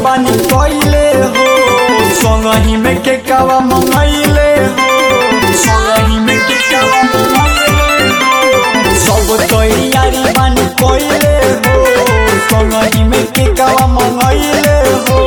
बानी कइले हो संगही में के कावा मंगइले हो संगही में के कावा मंगइले हो सब तैयारी बानी कइले हो संगही में के कावा मंगइले हो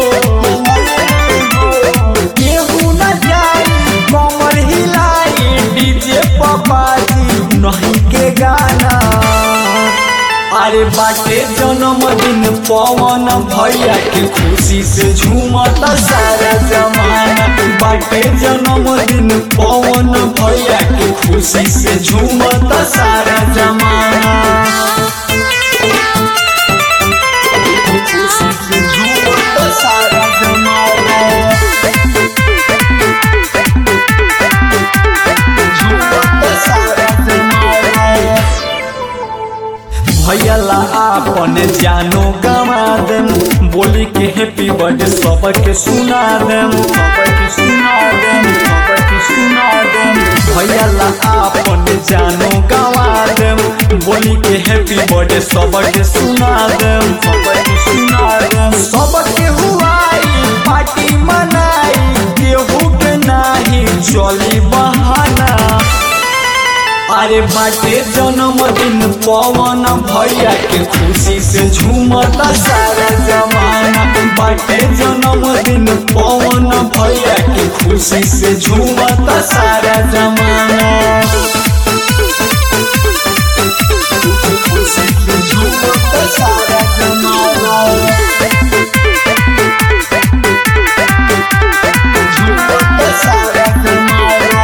केहू न जाई कमर हिलाई डीजे पपाजी नहीं के गाना अरे बाटे जन्मदिन पवन भैया के खुशी से झूमता सारा जमाना बाटे जन्मदिन पवन भैया के खुशी से झूमता सारा जमाना खुशी से झूमता सारा जमाना झूमता सारा जमाना भैया आपन जानो गवा देम बोली के हैप्पी बर्थडे सबके सुना देम सबके सुना देम सबके सुना देम भैया आपन जानो गवा देम बोली के हैप्पी बर्थडे सबके सुना देम सबके सुना देम सबके हुआई पार्टी मनाई केहू के नाही चली बहाना अरे बाटे जन्मदिन पवन भैया के खुशी से झूमता सारा जमाना बाटे जन्मदिन पवन भैया के खुशी से झूमता सारा जमाना खुशी से झूमता सारा जमाना झूमता सारा जमाना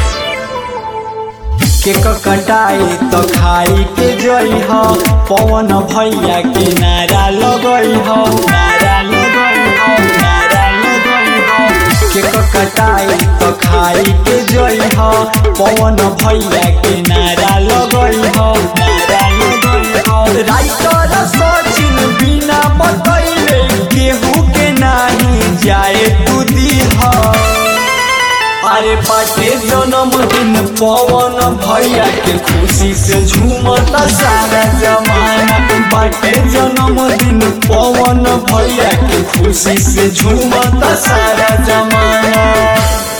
केक कटाई तो खाई के जई ह पवन भैया के नारा लगई ह नारा लगई ह नारा लगई ह केक कटाई तो खाई के जई ह पवन भैया के नारा लगई ह नारा लगई ह राइटर सचिन बिना बतैले केहू के नाही जाए तू दीहा अरे बाटे जन्मदिन पवन भैया के खुशी से झूमता सारा जमाना बाटे जन्मदिन पवन भैया के खुशी से झूमता सारा जमाना